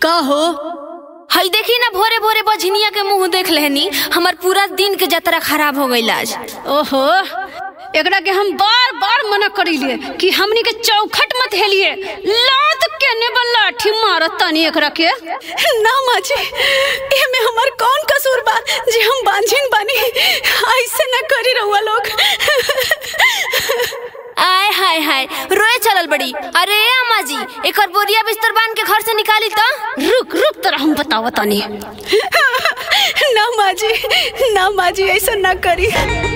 का हो हई देखी ना भोरे भोरे बझनिया के मुंह देख लेहनी हमर पूरा दिन के जतरा खराब हो गईल आज ओहो एकरा के हम बार बार मना करीले कि हमनी के चौखट मत हेलिए लात के ने लाठी मारत तनी एकरा के ना माँ जी एमे हमार कौन कसूर बा जे हम बांझिन बानी ऐसे ना करी रहुआ लोग आय हाय हाय रोए चलल बड़ी अरे अम्मा जी एकर बोरिया बिस्तर बांध के घर से निकाली तो रुक रुक तरा हम बताव तनी ना माँ जी ना माँ जी ऐसा ना करी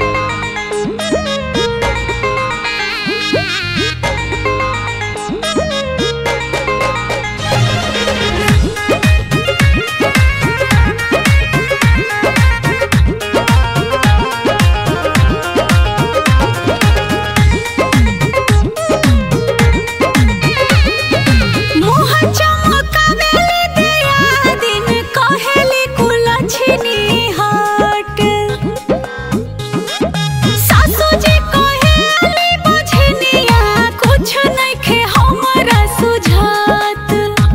मुँह चमकावेले दिया दिन कहेली कुलछनी हट सासू जी कहेली बुझनिया कुछ नइखे हमरा सुझात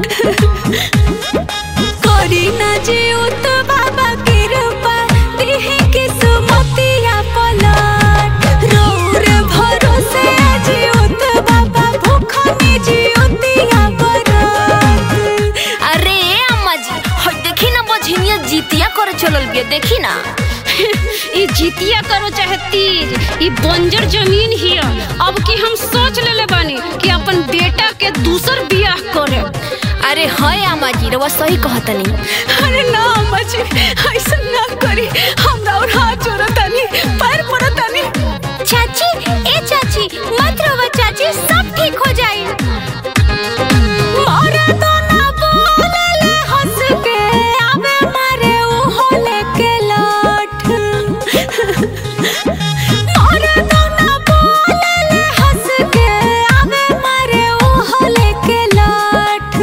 करी ना जे उत बाबा कृपा दिहे के सुमतिया पलट रौर भरोसे जी उत बाबा भूखनी जी उतिया बरत अरे अम्मा जी हई देखी ना बझनिया जीतिया करे चलल बिया देखी ना ई जितिया करो चाहे तीज ई बंजर जमीन हिय अब की हम सोच लेले बानी कि अपन बेटा के दूसर बियाह करे अरे हय अम्मा जी रवा सही कहतनी अरे ना अम्मा जी ऐसा ना करी हमरा और हाथ जोड़तानी पैर पड़तानी चाची ए चाची मत रोवा चाची सब ठीक हो जाई मारे तो ना बोलले हंस के आवे मारे ओहो लेके लाठ मारे तो ना बोलले हंस के आवे मारे ओहो लेके लाठ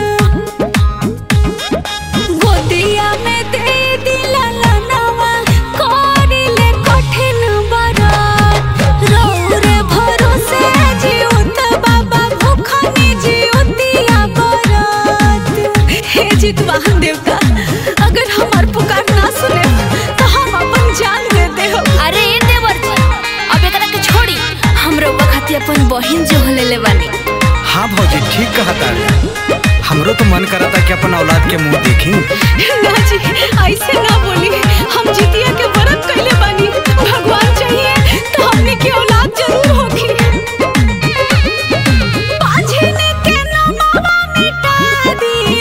गोदिया में दे दिला लनवा करिले कठिन बरात रौर भरोसे जीउत बाबा भूखनी जीउतिया बरात हे जितवाहन देवता अगर हमार पुकार ना सुने तो हम अपन जान दे देहो अरे ए देवर जी अब एकरा के छोड़ी हमरो बखती अपन बहिन जो लेले बानी हाँ भौजी ठीक कहा तारे हमरो तो मन करा था कि अपन औलाद के मुंह देखी ना जी ऐसे ना बोली हम जितिया के व्रत कैले बानी भगवान चाहिए तो हमने की औलाद जरूर होगी बांझने के नमवा मिटा दी